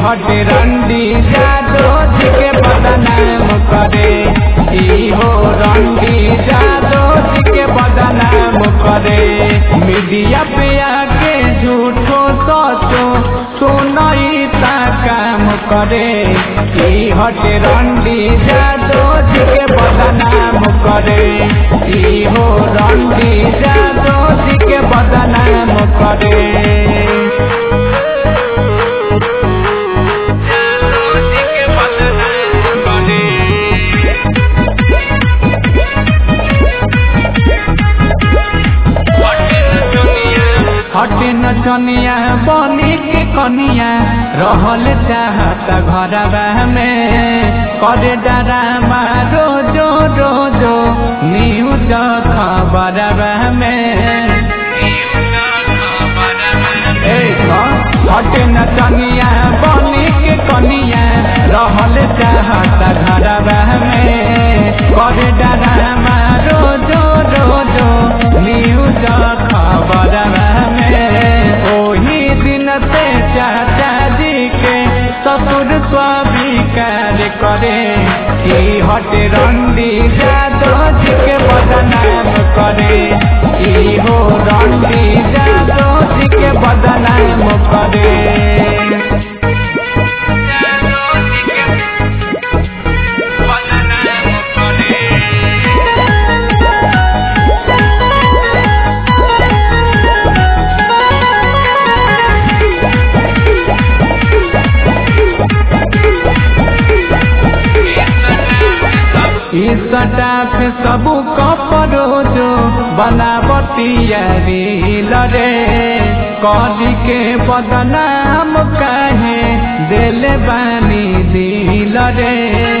हटे रंडी जादो जी के बदनाम करे ई हो रंडी जादो जी के बदनाम करे मीडिया पे आके झूठो सोचो सुनई ता काम करे ई हटे रंडी जादो जी के बदनाम करे ई हो रंडी जादो जी के बदनाम करे हटे नचनिया बनी के कनिया रहल चाहता घरवा में करे डरामा रोजो रोजो न्यूज खबरवा में ए हटे नचनिया बनी के कनिया रहल चाहता घरवा में करे डरामा रोजो रोजो न्यूज खबरवा ओही दिन से चाचा जी के ससुर स्वीकार करे ई हटे रंडी जादो जी के बदनाम करे ई हो रंडी जादो जी के बदनाम करे स्टाफ सबू कपड़ो जो बनावतिया रे कदी के बदनाम काहे दिल बानी दिल रे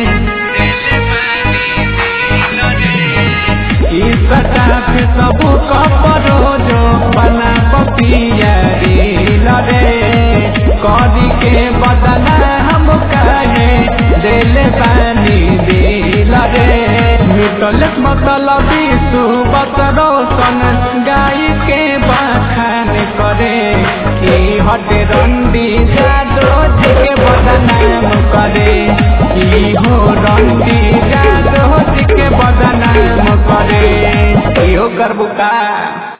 स्टाफ सबू कपड़ो जो बनावतिया रे कदी के बदनाम काहे दिल बानी दिल रे मिटल मतलब सुबत रोशन गाय के बखान करे ई हटे रंडी जादो जी के बदनाम करे ई हो रंडी जादो जी के बदनाम करे इहो करबुका